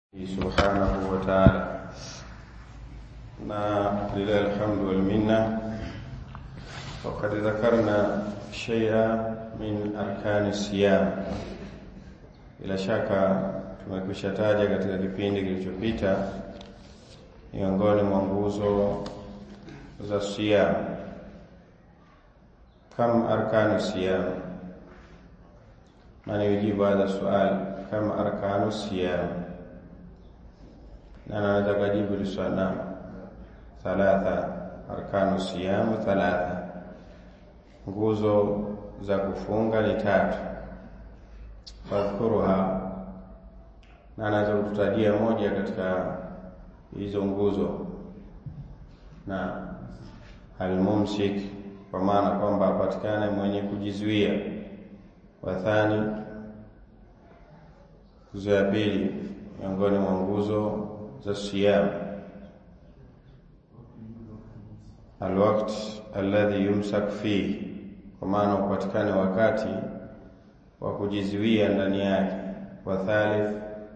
subhanahu wa ta'ala na lillahi alhamdu wal minna وقد ذكرنا شيئا من arkani siyam bila shaka tumekwisha taja katika kipindi kilichopita miongoni mwa nguzo za siyam kam arkanu siyam man yujibu hadha sual kam arkanu siyam na naweza kujibu hili swali naam thalatha arkanu siyam thalatha nguzo za kufunga ni tatu fadhkuruha na anaweza kututajia moja katika hizo nguzo na almumsik kwa maana kwamba apatikane mwenye kujizuia wathani nguzo ya pili miongoni mwa nguzo za siyam alwakt alladhi yumsak fihi kwa maana upatikane wakati wa kujizuia ndani yake wa thalith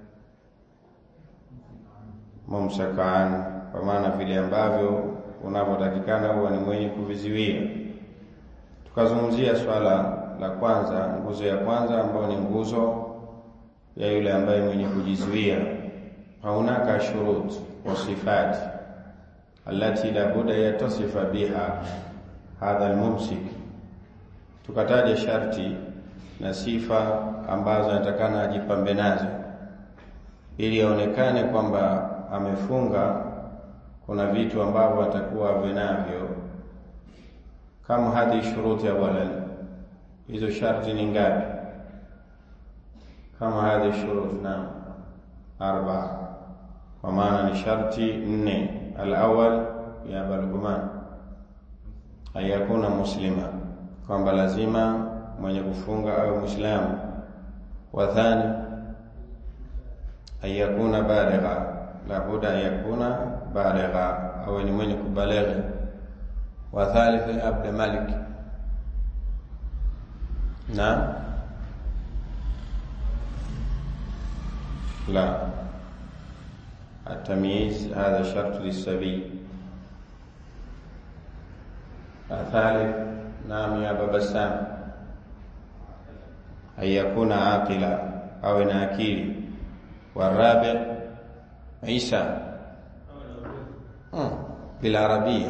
mumsakaan kwa maana vile ambavyo unavyotakikana huwa ni mwenye kuviziwia tukazungumzia swala la kwanza nguzo ya kwanza ambayo ni nguzo ya yule ambaye mwenye kujizuia haunaka shurut wa sifati allati la buda yatasifa biha hadha almumsik tukataja sharti na sifa ambazo anatakana ajipambe nazo ili aonekane kwamba amefunga kuna vitu ambavyo atakuwa ave navyo kama hadhi shuruti awalan hizo sharti ni ngapi kama hadhi shurut na arba kwa maana ni sharti nne alawal ya balguman ayakuna muslima kwamba lazima mwenye kufunga awe Muislamu. Wa thani ayakuna baligha, labuda ayakuna baligha, awe ni mwenye kubalighi. Wa thalith abd malik, na la التمييز هذا شرط للسبي الثالث نعم يا بابا سام أن يكون عاقلا أو ناكيل والرابع عيسى بالعربية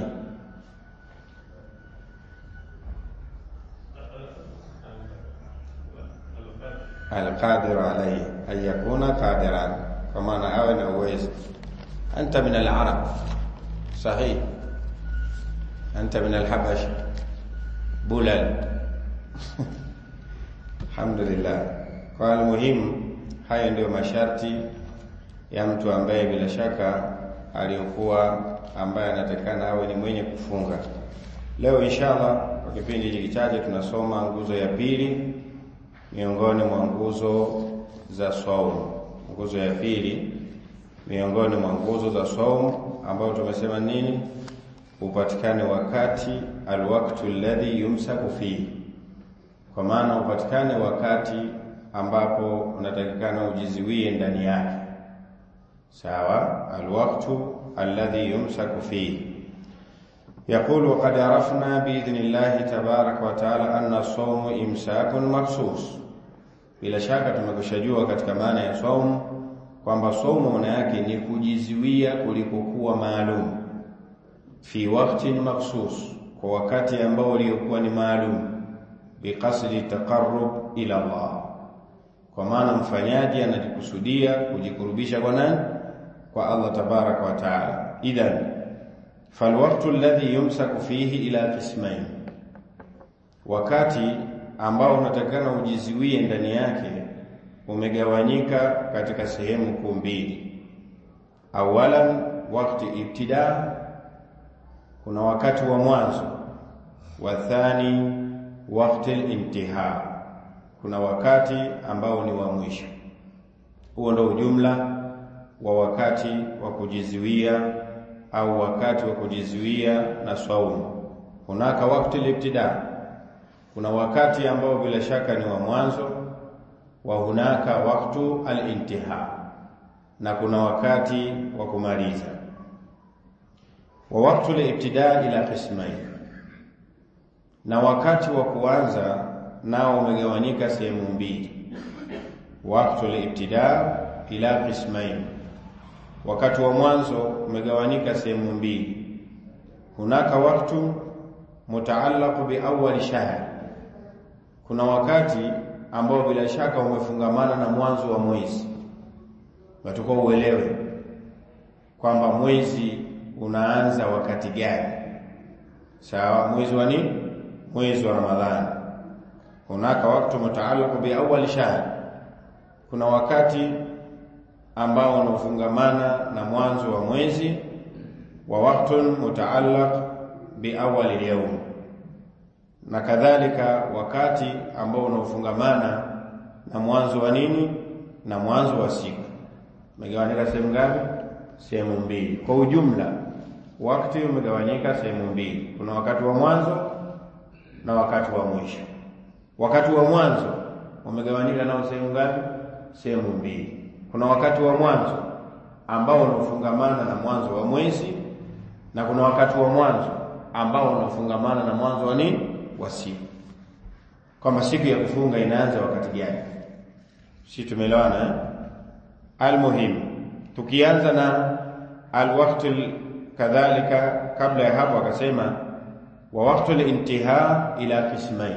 القادر عليه أن يكون قادرا فمعنى أو نويز أنت من العرب صحيح أنت من الحبشة bulal alhamdulillah kwa muhimu hayo ndio masharti ya mtu ambaye bila shaka aliyokuwa ambaye anatakana awe ni mwenye kufunga leo inshallah kwa kipindi hiki kichache tunasoma nguzo ya pili miongoni mwa nguzo za saumu nguzo ya pili miongoni mwa nguzo za saumu ambayo tumesema nini upatikane wakati alwaktu alladhi yumsaku fihi, kwa maana upatikane wakati ambapo unatakikana ujiziwie ndani yake. Sawa, alwaktu alladhi yumsaku fihi. يقول وقد عرفنا بإذن الله تبارك وتعالى أن الصوم إمساك مخصوص bila shaka tumekushajua katika maana ya saumu kwamba saumu maana yake ni kujiziwia kulikokuwa maalum fi waqtin makhsus, kwa wakati ambao uliokuwa ni maalum, biqasdi taqarrub ila Allah, kwa maana mfanyaji anajikusudia kujikurubisha kwa nani? Kwa Allah tabaraka wa taala. Idhan falwaqtu alladhi yumsaku fihi ila qismain, wakati ambao unatakana ujiziwie ndani yake umegawanyika katika sehemu kuu mbili. Awalan waqti ibtidaa kuna wakati wa mwanzo wa thani wakati al-intiha kuna wakati ambao ni wa mwisho huo ndio ujumla wa wakati wa kujizuia au wakati wa kujizuia na saumu hunaka wakati al-ibtida kuna wakati ambao bila shaka ni wa mwanzo wa hunaka waktu al-intiha na kuna wakati wa kumaliza. Wa waqtu libtidaa ila qismain, na wakati wa kuanza nao umegawanyika sehemu mbili. Waqtu libtidaa ila qismain, wakati wa mwanzo umegawanyika sehemu mbili. Hunaka waktu mutaallaqu bi awwal shahr, kuna wakati ambao bila shaka umefungamana na mwanzo wa mwezi. Watakuwa uelewe kwamba mwezi unaanza wakati gani. Sawa, mwezi wa nini? Mwezi wa Ramadhani. Hunaka waktu mutaallaqu bi awwal shahr, kuna wakati ambao unafungamana na mwanzo wa mwezi. Wa waktun mutaallaq bi awwal yawm, na kadhalika wakati ambao unaofungamana na mwanzo wa nini? Na mwanzo wa siku. Umegawanyika sehemu ngapi? Sehemu mbili. Kwa ujumla, wakati umegawanyika sehemu mbili, kuna wakati wa mwanzo na wakati wa mwisho. Wakati wa mwanzo umegawanyika nao sehemu ngapi? Sehemu mbili. Kuna wakati wa mwanzo ambao unaofungamana na mwanzo wa mwezi na kuna wakati wa mwanzo ambao unafungamana na mwanzo wa nini? Wa siku, kwamba siku ya kufunga inaanza wakati gani? Si tumeelewana eh? Almuhimu, tukianza na alwaktu kadhalika, kabla ya hapo akasema wa waktu lintiha ila qismain,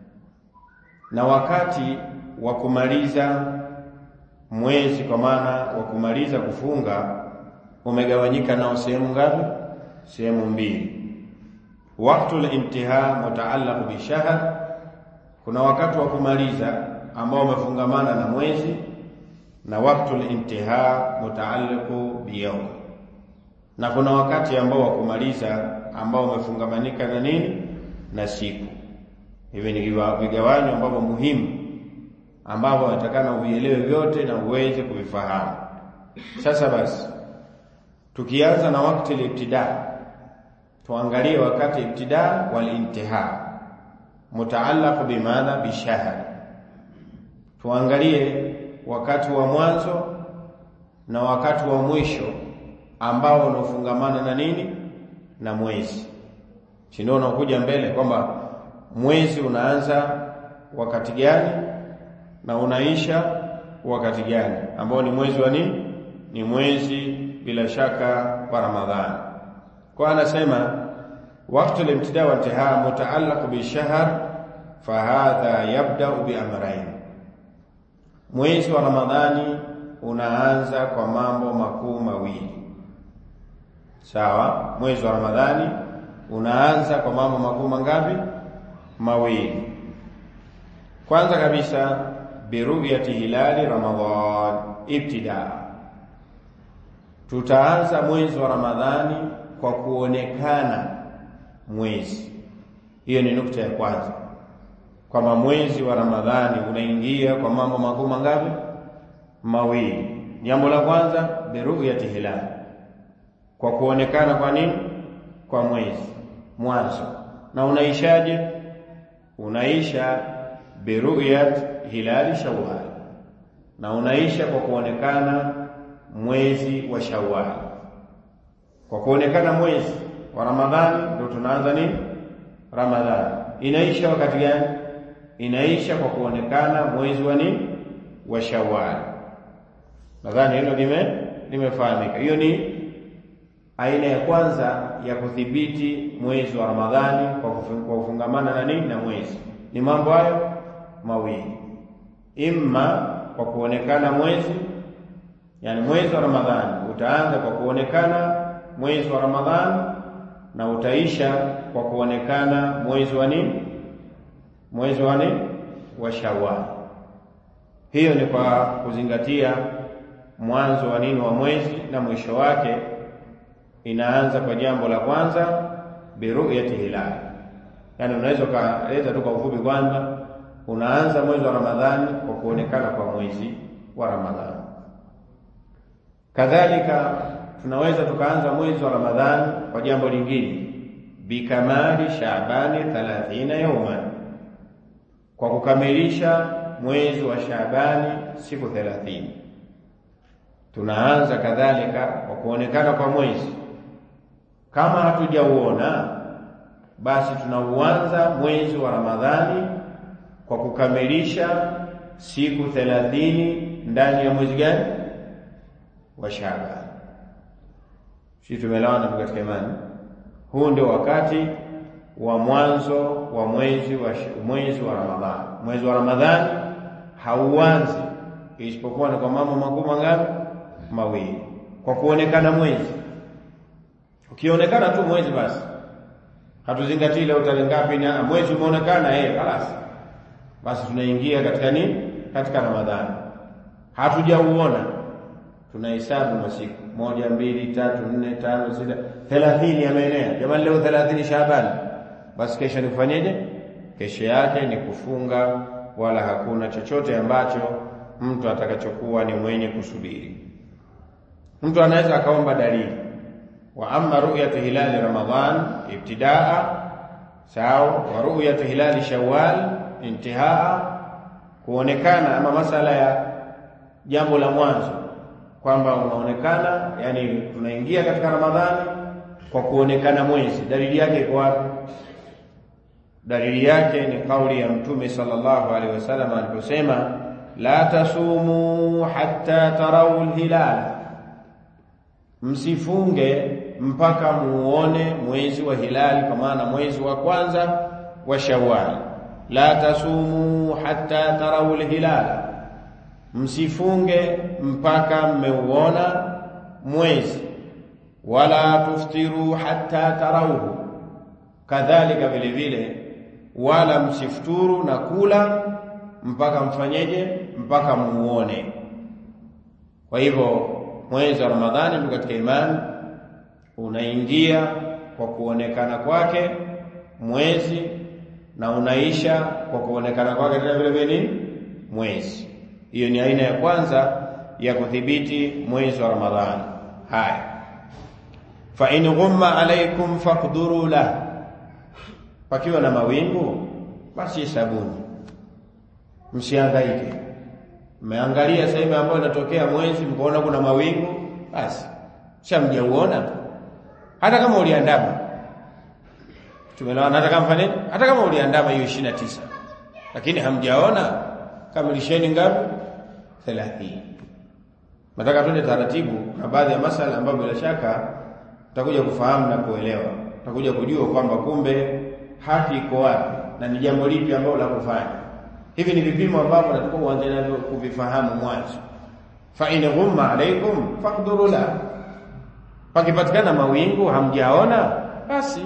na wakati wa kumaliza mwezi, kwa maana wa kumaliza kufunga umegawanyika nao sehemu ngapi? Sehemu mbili. Waktu lintiha mutaallaq bishahr, kuna wakati wa kumaliza ambao umefungamana na mwezi, na waktu lintiha mutaallaqu biyawm, na kuna wakati ambao wa kumaliza ambao umefungamanika na nini? Na siku. Hivi ni vigawanyo ambavyo muhimu ambavyo natakana uvielewe vyote na uweze kuvifahamu. Sasa basi, tukianza na wakati libtidaa tuangalie wakati ibtidaa wal intihaa mutaallaq bimadha bishahr. Tuangalie wakati wa mwanzo na wakati wa mwisho ambao unaofungamana na nini? Na mwezi. Si ndio unakuja mbele kwamba mwezi unaanza wakati gani na unaisha wakati gani, ambao ni mwezi wa nini? Ni mwezi bila shaka wa Ramadhani. Kwa anasema waktu limtidaa wa intihaa mutaallaq bishahr fahadha yabdau biamrain, mwezi wa Ramadhani unaanza kwa mambo makuu mawili. Sawa, mwezi wa Ramadhani unaanza kwa mambo makuu mangapi? Mawili. Kwanza kabisa biruyati hilali Ramadhan ibtidaa, tutaanza mwezi wa Ramadhani kwa kuonekana mwezi. Hiyo ni nukta ya kwanza, kwamba mwezi wa Ramadhani unaingia kwa mambo makuu mangapi? Mawili. Jambo la kwanza biruyati hilali, kwa kuonekana kwa nini? Kwa mwezi mwanzo. Na unaishaje? Unaisha biruyat hilali Shawwal, na unaisha kwa kuonekana mwezi wa Shawwal. Kwa kuonekana mwezi wa Ramadhani ndio tunaanza nini? Ramadhani inaisha wakati gani? Inaisha kwa kuonekana mwezi wa nini? Wa Shawwal. Nadhani hilo lime limefahamika. Hiyo ni aina ya kwanza ya kudhibiti mwezi wa Ramadhani kwa kufungamana na nini? Na mwezi. Ni mambo hayo mawili, imma kwa kuonekana mwezi, yani mwezi wa Ramadhani utaanza kwa kuonekana mwezi wa Ramadhani na utaisha kwa kuonekana mwezi wa nini? Mwezi wa nini? Wa Shawwal. Hiyo ni kwa kuzingatia mwanzo wa nini wa mwezi na mwisho wake inaanza kwa jambo la kwanza biruyati hilali. Yani unaweza ukaeleza tu kwa ufupi kwanza, unaanza mwezi wa Ramadhani kwa kuonekana kwa mwezi wa Ramadhani. Kadhalika tunaweza tukaanza mwezi wa Ramadhani kwa jambo lingine, bikamali Shaabani 30 yauman, kwa kukamilisha mwezi wa Shaabani siku 30. tunaanza kadhalika kwa kuonekana kwa mwezi. Kama hatujauona basi tunauanza mwezi wa Ramadhani kwa kukamilisha siku thelathini ndani ya mwezi gani? Wa Shaaban. Sisi tumelawana katika imani. Huu ndio wakati wa mwanzo wa mwezi wa mwezi wa Ramadhani. Mwezi wa Ramadhani hauanzi isipokuwa ni kwa mambo makuu mangapi? Mawili, kwa kuonekana mwezi. Ukionekana tu mwezi, basi hatuzingatii leo tarehe ngapi, na mwezi umeonekana, eh, خلاص, basi tunaingia katika nini? Katika Ramadhani. Hatujauona, tunahesabu masiku moja, mbili, tatu, nne, tano, sita, thelathini yameenea. Jamani, leo thelathini Shaabani, basi kesho ni kufanyeje? Kesho yake ni kufunga, wala hakuna chochote ambacho mtu atakachokuwa ni mwenye kusubiri. Mtu anaweza akaomba dalili, wa amma ru'yatu hilali Ramadhan ibtidaa, sawa, wa ru'yatu hilali Shawwal intihaa, kuonekana ama masala ya jambo la mwanzo kwamba unaonekana, yani tunaingia katika Ramadhani kwa kuonekana mwezi. Dalili yake iko wapi? Dalili yake ni kauli ya Mtume sallallahu alaihi wasallam aliposema, la tasumu hatta tarau lhilal, msifunge mpaka muone mwezi wa hilali, kwa maana mwezi wa kwanza wa Shawwal. La tasumu hatta tarau lhilal, msifunge mpaka mmeuona mwezi. Wala tuftiru hatta tarauhu, kadhalika vile vile wala msifuturu na kula mpaka mfanyeje? Mpaka muone. Kwa hivyo mwezi wa Ramadhani ndio katika imani unaingia kwa kuonekana kwake mwezi na unaisha kwa kuonekana kwake tena vile vile nini mwezi. Hiyo ni aina ya kwanza ya kudhibiti mwezi wa Ramadhani. Haya, fa in ghumma alaikum faqduru la pakiwa na mawingu basi hesabuni, msihangaike. Mmeangalia sehemu ambayo inatokea mwezi, mkaona kuna mawingu, basi shamjauona. Hata kama uliandama, tumelewana. Hata kama fanya hata kama uliandama hiyo ishirini na tisa lakini hamjaona, kamilisheni ngapi? thelathini. Nataka twende taratibu na baadhi ya masala ambayo bila shaka tutakuja kufahamu na kuelewa, tutakuja kujua kwamba kumbe haki iko wapi na ni jambo lipi ambalo la kufanya. Hivi ni vipimo ambavyo natakiwa uanze navyo kuvifahamu mwanzo. fa in ghumma alaikum faqduru la, pakipatikana mawingu hamjaona basi.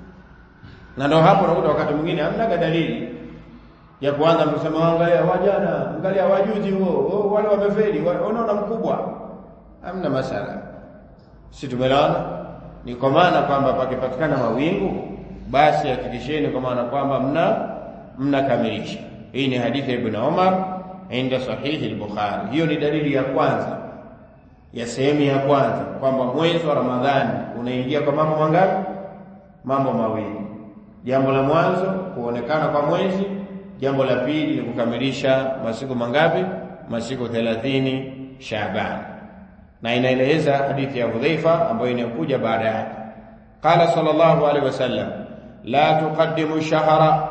Na ndio hapo nakuta wakati mwingine hamna dalili ya kuanza kusema angalia wajana, angalia wajuzi, huo wale wamefeli, unaona mkubwa. Hamna masala, si tumelaona? Ni kwa maana kwamba pakipatikana mawingu basi hakikisheni kwa maana kwamba mna mnakamilisha. Hii ni hadithi ya Ibn Umar inda sahihi al-Bukhari. Hiyo ni dalili ya kwanza ya sehemu ya kwanza kwamba mwezi wa Ramadhani unaingia kwa mambo mangapi? Mambo mawili. Jambo la mwanzo kuonekana kwa mwezi, jambo la pili ni kukamilisha masiku mangapi? Masiku thelathini Shaaban, na inaeleza hadithi ya Hudhaifa ambayo inayokuja baada yake. Qala sallallahu alaihi wasallam la tuqaddimu shahra,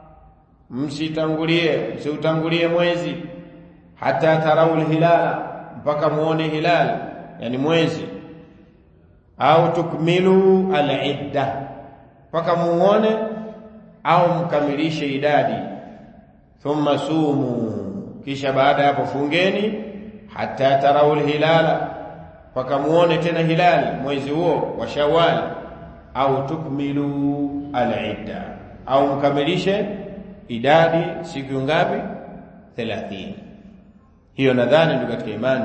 msitangulie msiutangulie mwezi, hata tarau lhilala, mpaka muone hilal, yani mwezi, au tukmilu alidda, mpaka muone au mkamilishe idadi. Thumma sumu, kisha baada ya hapo fungeni, hata tarau lhilala, mpaka muone tena hilali mwezi huo wa Shawwal au tukmilu alidda, au mkamilishe idadi siku ngapi? thelathini. Hiyo nadhani ndio katika imani.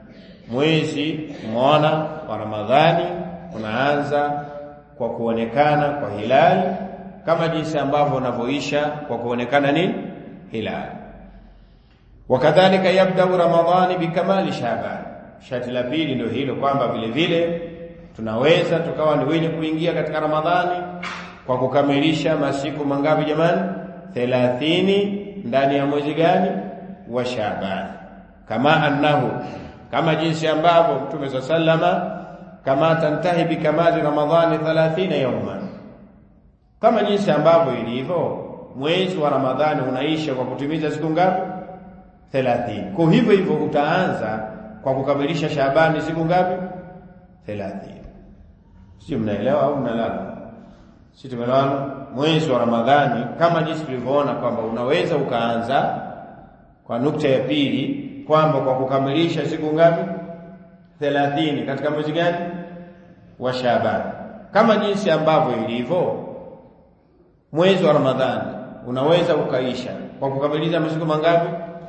Mwezi mwana wa Ramadhani unaanza kwa kuonekana kwa hilali, kama jinsi ambavyo unavyoisha kwa kuonekana nini hilali. Wakadhalika yabdau Ramadhani bikamali Shaaban. Sharti la pili ndio hilo kwamba vile vile tunaweza tukawa ni wenye kuingia katika Ramadhani kwa kukamilisha masiku mangapi jamani? thelathini ndani ya mwezi gani? wa Shaaban. Kama annahu, kama jinsi ambavyo Mtume sa sallama kama tantahi bikamali Ramadhani 30 yawman, kama jinsi ambavyo ilivyo mwezi wa Ramadhani unaisha kwa kutimiza siku ngapi? 30. Kwa hivyo hivyo utaanza kwa kukamilisha Shaabani siku ngapi? 30. Sio, mnaelewa au mnalala? Si tumeelewana? Mwezi wa Ramadhani kama jinsi tulivyoona kwamba unaweza ukaanza kwa nukta ya pili kwamba kwa kukamilisha siku ngapi? 30 katika mwezi gani? Wa Shaaban. Kama jinsi ambavyo ilivyo mwezi wa Ramadhani unaweza ukaisha kwa kukamilisha masiku mangapi?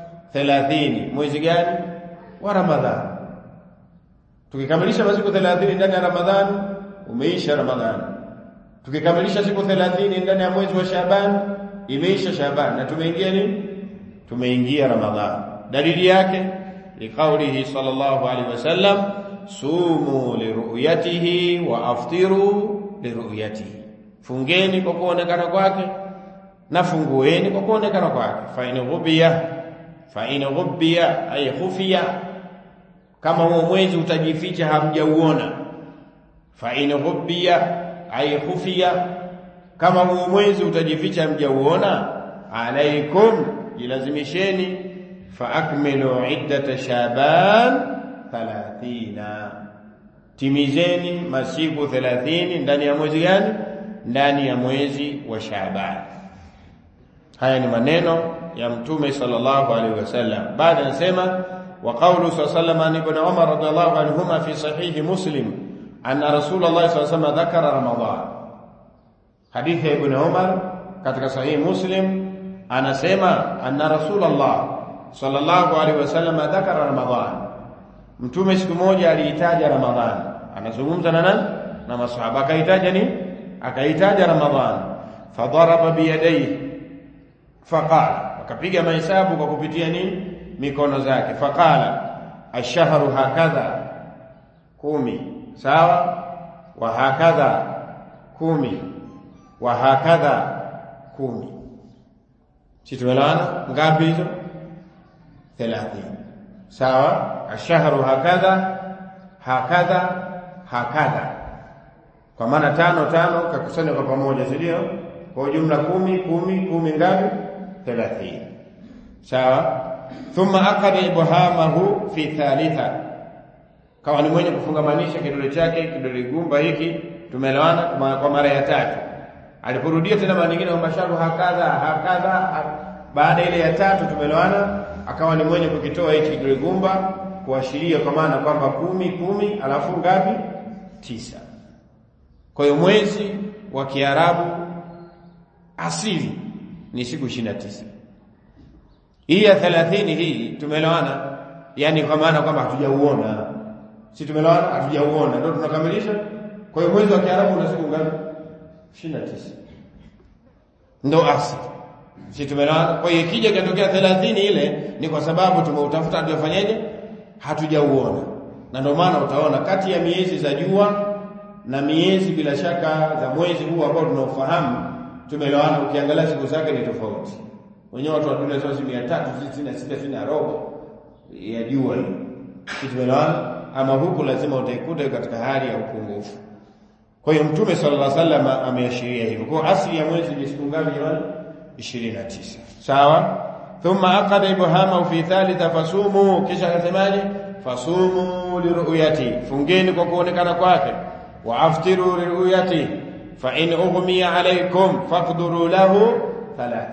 30. Mwezi gani? Wa Ramadhani. Tukikamilisha masiku 30 ndani ya Ramadhani, umeisha Ramadhani. Tukikamilisha siku 30 ndani ya mwezi wa Shaaban, imeisha Shaaban na tumeingia nini? Tumeingia Ramadhani. Dalili yake liqaulihi sallallahu alaihi wasallam, sumu liruyatihi wa aftiru liruyatihi, fungeni kwa kuonekana kwake na fungueni kwa kuonekana kwake. fa in ghubiya fa in ghubiya ay khufiya, kama huo mwezi utajificha hamjauona. fa in ghubiya ay khufiya, kama huo mwezi utajificha hamjauona. alaikum, jilazimisheni fa akmilu iddata shaban 30, timizeni masiku 30 ndani ya mwezi gani? Ndani ya mwezi wa Shaaban. Haya ni maneno ya Mtume sallallahu alaihi wasallam. Baada anasema wa qawlu sallallahu alaihi ibn Umar radhiallahu anhuma fi sahihi Muslim anna Rasulullah sallallahu alaihi wasallam dhakara Ramadhan. Hadithi ya Ibn Umar katika sahihi Muslim anasema anna Rasulullah sallallahu alaihi wasallam dhakara Ramadhan. Mtume siku moja aliitaja Ramadhan, anazungumza na nani? Na masahaba. Akaitaja ni akaitaja Ramadhan, fadaraba biyadaihi faqala, akapiga mahesabu kwa kupitia nini? Mikono zake. Faqala ashahru hakadha, kumi sawa, wa hakadha kumi, wa hakadha kumi. Si tumeelewana? Ngapi hizo? thelathini. Sawa, ashahru hakadha hakadha hakadha, kwa maana tano tano kakusanya kwa pamoja, si ndio? Kwa ujumla kumi kumi kumi, ngapi? thelathini. Sawa. Thumma akada ibhamahu fi thalitha, kawa ni mwenye kufungamanisha kidole chake kidole gumba hiki, tumeelewana, kwa mara ya tatu. Aliporudia tena mara nyingine kwamba sharu hakadha hakadha, baada ile ya tatu, tumeelewana, akawa ni mwenye kukitoa hiki kidole gumba kuashiria kwa maana kwamba kumi kumi, alafu ngapi? Tisa. Kwa hiyo mwezi wa Kiarabu asili ni siku ishirini na tisa. Hii ya thelathini hii tumeelewana, yani kwa maana kwamba hatujauona, si tumeelewana? Hatujauona ndio tunakamilisha. Kwa hiyo mwezi wa Kiarabu una siku ngapi? ishirini na tisa, ndo asili, si tumeelewana? Kwa hiyo ikija ikatokea thelathini ile ni kwa sababu tumeutafuta, hatujafanyeje? Hatujauona, na ndio maana utaona kati ya miezi za jua na miezi bila shaka za mwezi huu ambao tunaofahamu tumeelewana. Ukiangalia siku zake ni tofauti. Wenyewe watu wa dunia sasa si mia tatu sitini na sita sitini na robo ya jua hiyo, tumeelewana. Ama huku lazima utaikuta katika hali ya upungufu. Kwa hiyo Mtume sallallahu alaihi wasallam ameashiria hivyo. Kwa asili ya mwezi ni siku ngapi jamani? 29. Sawa. Thumma aqada ibhama fi thalitha fasumu, kisha akasemaje? Fasumu liruyati, fungeni kwa kuonekana kwake, wa aftiru liruyati fa in ughmiya alaykum faqduru lahu 30,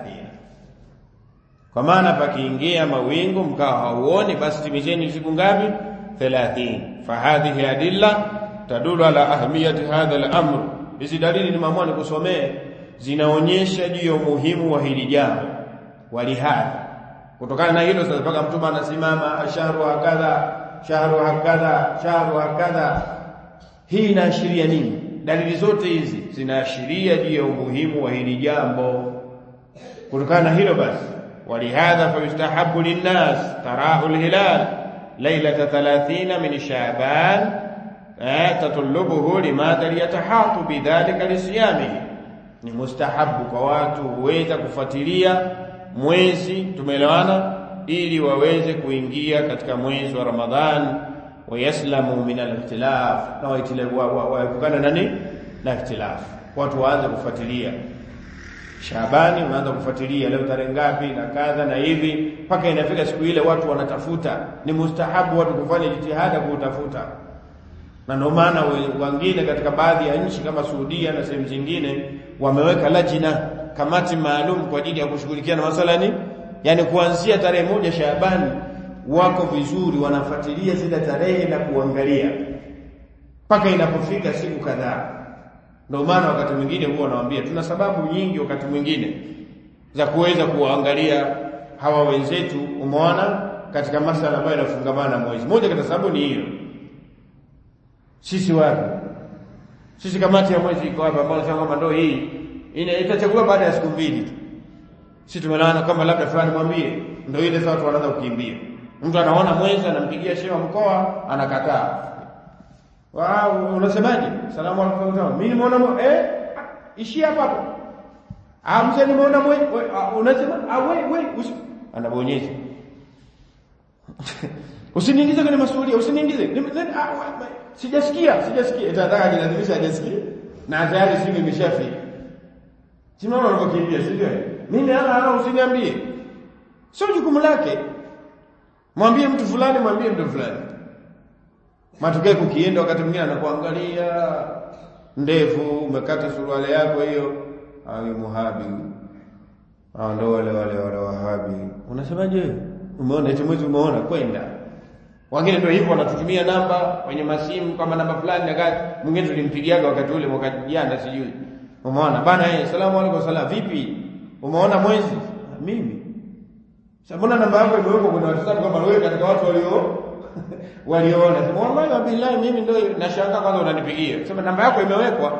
kwa maana pakiingia mawingu mkawa hauoni, basi timizeni siku ngapi? 30. Fa hadhihi adilla tadulu ala ahmiyati hadha al-amr. Hizi dalili nimeamua nikusomee, zinaonyesha juu ya umuhimu wa hili jambo. Walihadha, kutokana na hilo sasa mpaka Mtume anasimama ashahru hakadha shahru hakadha shahru hakadha. Hii inaashiria nini? Dalili zote hizi zinaashiria juu ya umuhimu wa hili jambo. Kutokana na hilo basi, walihadha fayustahabu linnas tarau lhilal lailata thalathina min Shaaban tatulubuhu limadha liyatahatu bidhalika lisiyamihi, ni mustahabu kwa watu huweza kufuatilia mwezi, tumeelewana, ili waweze kuingia katika mwezi wa Ramadhan wayaslamu min al-ikhtilaf na waepukana nani na ikhtilaf watu waanze kufuatilia Shabani unaanza kufuatilia leo tarehe ngapi na kadha na hivi mpaka inafika siku ile watu wanatafuta ni mustahabu watu kufanya jitihada kuutafuta na ndio maana wengine katika baadhi ya nchi kama Saudia na sehemu zingine wameweka lajina kamati maalum kwa ajili ya kushughulikia na masala ni yani kuanzia tarehe moja Shaabani wako vizuri wanafuatilia zile tarehe na kuangalia mpaka inapofika siku kadhaa ndio maana wakati mwingine huwa nawaambia tuna sababu nyingi wakati mwingine za kuweza kuwaangalia hawa wenzetu umeona katika masala ambayo yanafungamana na mwezi moja katika sababu ni hiyo sisi wapi sisi kamati ya mwezi iko hapa ambao nasema kwamba ndio hii itachaguliwa baada ya siku mbili tu sisi tumelana kama labda fulani mwambie ndio ile sasa watu wanaanza kukimbia mtu anaona mwezi anampigia shehe wa mkoa anakataa wao unasemaje salamu alaykum mimi nimeona eh ishi hapa hapo ah mzee nimeona mwezi unasema ah wewe wewe anabonyeza usiniingize kwenye masuala usiniingize sijasikia sijasikia itataka jilazimisha ajasikie na tayari simu imeshafika Simama unapokimbia sivyo? Mimi ana ana usiniambie. Sio jukumu lake. Mwambie mtu fulani, mwambie mtu fulani. Matokeo kukienda wakati mwingine anakuangalia ndefu, umekata suruali yako hiyo, awe muhabi. Ah ndo wale wale wale wahabi. Unasemaje? Umeona eti mwezi umeona kwenda. Wengine ndio hivyo wanatutumia namba kwenye masimu kama namba fulani na gani. Mwingine tulimpigiaga wakati ule mwaka jana sijui. Umeona bana yeye, salamu alaykum salam, vipi? Umeona mwezi? Mimi. Sasa mbona namba yako imewekwa kwenye WhatsApp kama wewe katika watu walio waliona? Sema wallahi wa billahi mimi ndio nashangaa kwanza unanipigia. Sema namba yako imewekwa.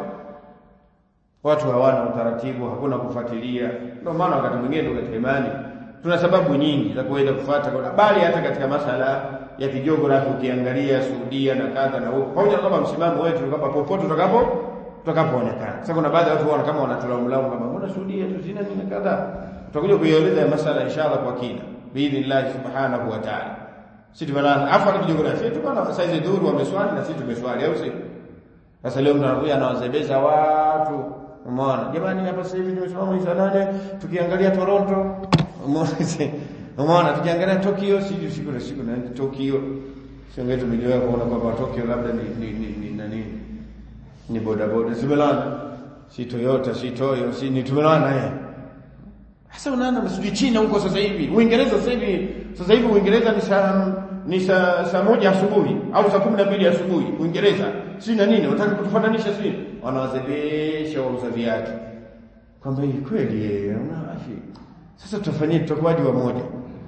Watu hawana utaratibu, hakuna kufuatilia. Ndio maana wakati mwingine ndio katika imani tuna sababu nyingi za kuweza kufuata kwa bali hata katika masala ya kijiografia ukiangalia Saudia na kadha na huko. Pamoja na kwamba msimamo wetu ni kwamba popote utakapo tutakapoonekana. Sasa kuna baadhi ya watu wana kama wanatulaumlaumu kama mbona Saudia tu zina nini kadha. Tutakuja kuieleza masala inshallah kwa kina biidhnillah subhanahu wa ta'ala. Sisi tumelala afa kijiografia tu bana sasa hizo dhuru wameswali na sisi tumeswali au si? Sasa leo mnakuja anawazebeza watu. Umeona? Jamani hapa sasa hivi tumesimama hizo nane tukiangalia Toronto. Umeona? Umeona tukiangalia Tokyo sisi siku na siku na Tokyo. Sio ngetu tumejoea kuona kwamba Tokyo labda ni ni ni, ni nani? Ni boda boda zimelana. Si Toyota, si Toyo, si ni tumelana eh. Sasa unaona msiji China huko sasa hivi. Uingereza sasa hivi sasa hivi Uingereza ni saa ni saa saa moja asubuhi au saa kumi na mbili asubuhi Uingereza. Si na nini? Wanataka kutufananisha si? Wanawazebesha wauza viatu. Kwamba hii kweli yeye unaafi. Sasa tutafanyia tutakuwaje wa moja?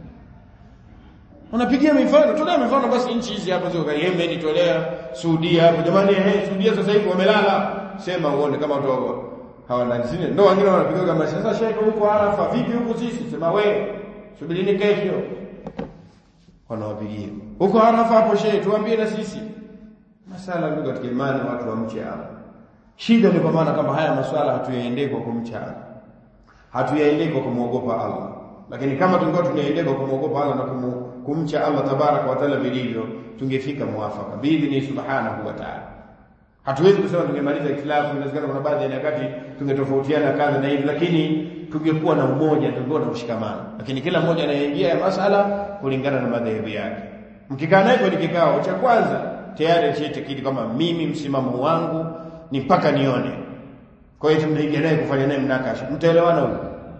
Unapigia mifano, tolea mifano basi nchi hizi hapo zio Yemen, tolea Saudia hapo. Jamani eh, Saudia sasa hivi wamelala. Sema uone kama watu hawana zile. Ndio wengine wanapiga kama sasa shehe huko Arafa, vipi huko sisi? Sema we, subirini kesho. Wanawapigia. Huko Arafa hapo shehe, tuambie na sisi. Masala ndugu katika imani watu wa mche Allah. Shida ni kwa maana kama haya maswala hatuyaendei kwa kumcha Allah. Hatuyaendei kwa kumwogopa Allah. Lakini kama tungekuwa tunaendea kwa kumwogopa Allah na kumu, kumcha Allah tabaraka wa taala vilivyo, tungefika muafaka biidhni subhanahu wa taala. Hatuwezi kusema tungemaliza ikhtilafu, inawezekana kuna baadhi ya nyakati tungetofautiana kadha na hivi, lakini tungekuwa na umoja, tungekuwa na mshikamano. Lakini kila mmoja anaingia ya masala kulingana na madhehebu yake. Mkikaa naye kwenye kikao cha kwanza, tayari ashatakidi kwamba mimi msimamo wangu ni mpaka nione. Kwa hiyo mnaingia naye kufanya naye mnakasha, mtaelewana huko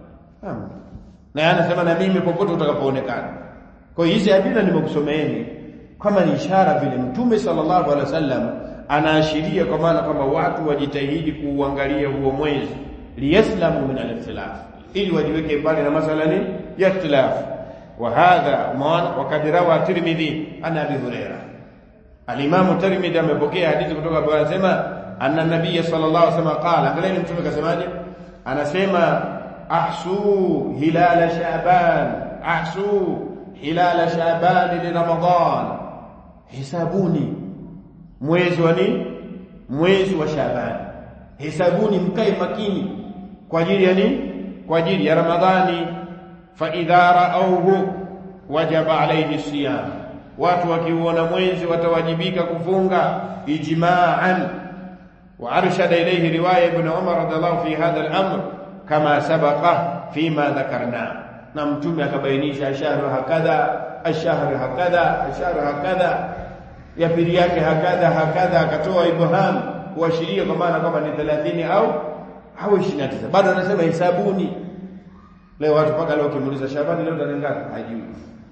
na anasema na mimi popote utakapoonekana. Kwa hiyo hizi adila nimekusomeeni kama ni ishara vile Mtume sallallahu alaihi wasallam anaashiria kwa maana kwamba watu wajitahidi kuuangalia huo mwezi liyaslamu min al-ikhtilaf, ili wajiweke mbali na masala ni ya ikhtilaf. Wa hadha maana wakad rawa Tirmidhi ana Abi Huraira. Al-Imam Tirmidhi amepokea hadithi kutoka kwa anasema anna nabiyya sallallahu alaihi wasallam qala, angalia mtume kasemaje? Anasema ahsu hilal Shaaban, ahsu hilal Shaaban li Ramadan, hisabuni mwezi wa nini? Mwezi wa Shaaban, hisabuni, mkae makini kwa ajili ya nini? Kwa ajili ya Ramadhani. Fa idha raauhu, wajaba alayhi siyam watu wakiuona mwezi watawajibika kufunga ijma'an wa arshada ilayhi riwaya ibn Umar radhiallahu fi hadha al-amr kama sabaqa fima dhakarna na mtume akabainisha ashahru hakadha ashahru hakadha ashahru hakadha ya pili yake hakadha hakadha akatoa ibham kuashiria kwa maana kwamba ni 30 au au 29 bado anasema hisabuni leo watu mpaka leo ukimuuliza Shabani leo tarehe ngapi hajui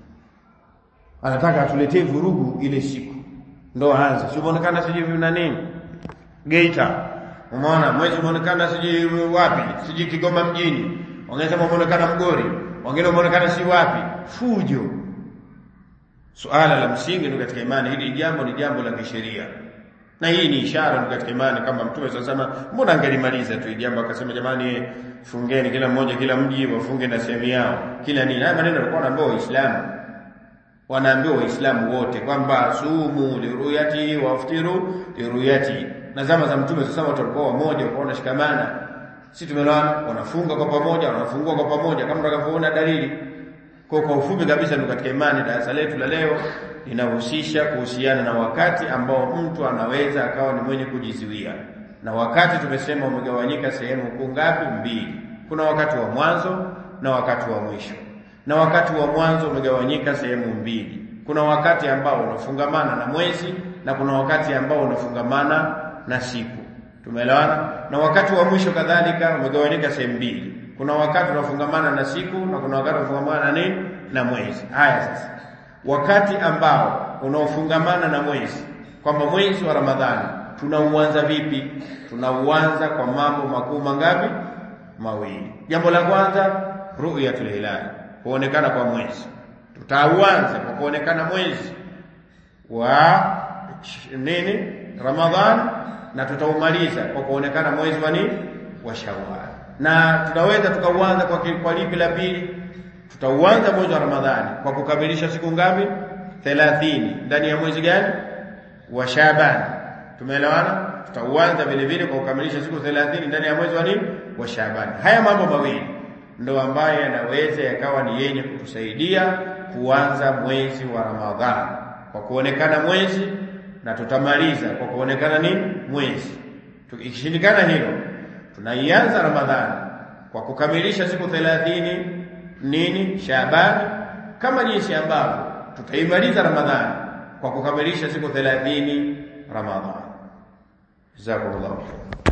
anataka atuletee vurugu ile siku ndo aanze si umeonekana sijui na nini Geita umeona mwezi umeonekana sijui wapi sijui Kigoma mjini wangesema umeonekana Mgori wengine umeonekana si wapi fujo suala la msingi ni katika imani hili jambo ni jambo la kisheria na hii ni ishara katika imani kama mtume sasa mbona angelimaliza tu jambo akasema jamani fungeni kila mmoja kila mji wafunge na sehemu yao kila nini haya maneno yalikuwa wanaambiwa waislamu wanaambiwa waislamu wote kwamba sumu liruyati waftiru liruyati na zama za mtume sasa watu walikuwa wamoja walikuwa wanashikamana si tumeelewana wanafunga kwa pamoja wanafungua kwa pamoja kama tutakavyoona dalili kwa kwa ufupi kabisa ni katika imani darasa letu la leo linahusisha kuhusiana na wakati ambao mtu anaweza akawa ni mwenye kujizuia na wakati tumesema umegawanyika sehemu kuu ngapi mbili kuna wakati wa mwanzo na wakati wa mwisho na wakati wa mwanzo umegawanyika sehemu mbili kuna wakati ambao unafungamana na mwezi na kuna wakati ambao unafungamana na siku tumeelewana na wakati wa mwisho kadhalika umegawanyika sehemu mbili kuna wakati unafungamana na siku na kuna wakati unafungamana na nini na mwezi haya sasa wakati ambao unaofungamana na mwezi kwamba mwezi wa Ramadhani tunauanza vipi tunauanza kwa mambo makuu mangapi mawili jambo la kwanza ru'yatul hilal kuonekana kwa mwezi tutauanza kwa kuonekana mwezi wa nini Ramadhan na tutaumaliza kwa kuonekana mwezi wa nini wa Shawwal na tunaweza tukauanza kwa kwa lipi la pili tutauanza mwezi wa Ramadhani kwa kukamilisha siku ngapi 30 ndani ya mwezi gani wa Shaaban tumeelewana tutauanza vile vile kwa kukamilisha siku 30 ndani ya mwezi wa nini wa Shaaban haya mambo mawili ndo ambayo yanaweza yakawa ni yenye kutusaidia kuanza mwezi wa Ramadhani kwa kuonekana mwezi na tutamaliza kwa kuonekana nini mwezi ikishindikana hilo tunaianza Ramadhani kwa kukamilisha siku 30 nini Shaaban kama jinsi ambavyo tutaimaliza Ramadhani kwa kukamilisha siku 30 Ramadhani jazakumullahu khairan